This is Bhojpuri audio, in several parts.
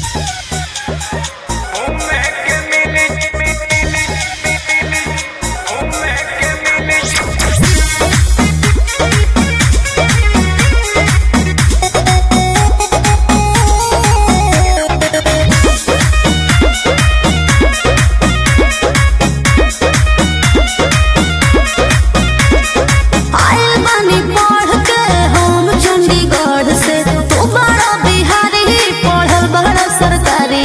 आइल बानी पढ़ के हम चंडीगढ़ से तू बड़ा बिहारी पढ़ल बड़ा सरकारी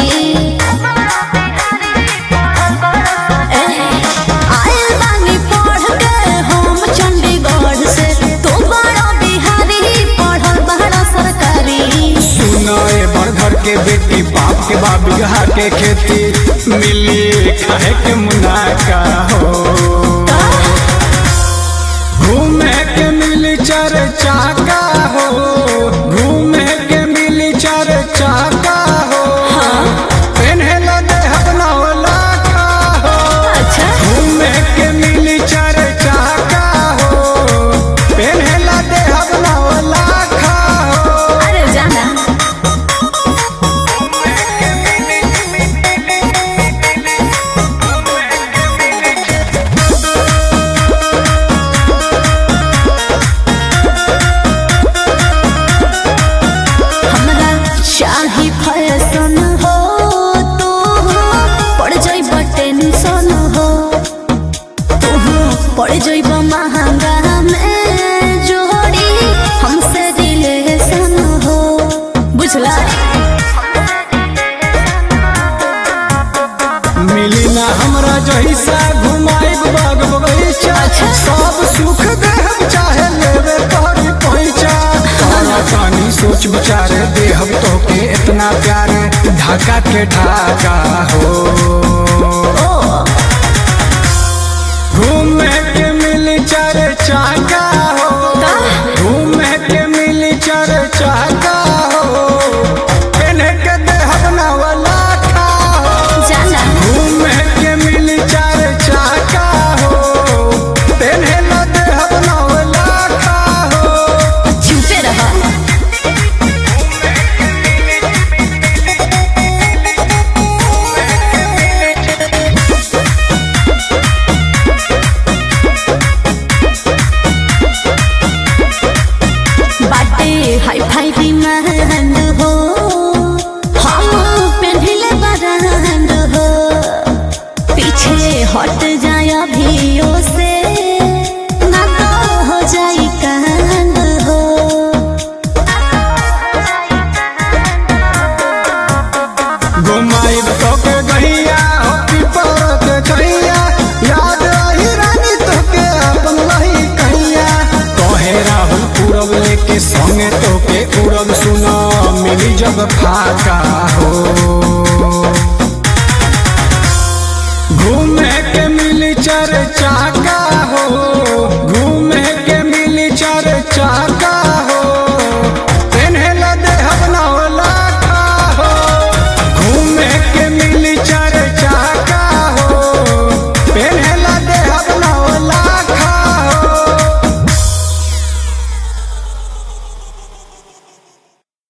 एह, आइल बानी पढ़ के हम चंडीगढ़ से तू बड़ा बिहारी पढ़ल बड़ा सरकारी सुनाए बड़घर के बेटी बाप के बा बिगहा के खेती मिली खाए के मुनाका हो घूमे के मिली चार चाका हो घूमे के मिली चार चाका हो पेन्हे ला दे अपना लाखा हो अच्छा घूमे के मिली चार चाका हो पेन्हे ला दे अपना लाखा हो अरे जाना हमरा चाही फैशन हो तू पड़ जाइब टेंशन हो तू पड़ जाइब महंगा में जोड़ी हमसे रिलेशन हो बुझला मिली ना हमरा जैसा घुमाइब बाग बगीचा अच्छा। सब सुख देहब चाहे लेवे तोहरी पहुंचा तोरा तानी सोच विचार देहब तोके इतना प्यार ढाका के ढाका हो घूमे के मिली चार चाका हो घूमे के मिली चार चाका हो पेन्हे के देहब ना वाला खा हो जाना घूमे के मिली चार चाका हो पेन्हे ला देहब नौला खा हो चुपे रहा बाटे हाई फाई डिमांड हो हम पेन्हिले बरांड हो पीछे हट जाय अभियो से ना तो हो जाई कांड हो घुमाइब तोके गहिया हो कि परत छैया याद रही रानी तोके अपन लही कहिया कहे राहुल पूरब लेके संगे तोके उड़ब सुना मिली जब फाका हो घूमे के मिली चार चाका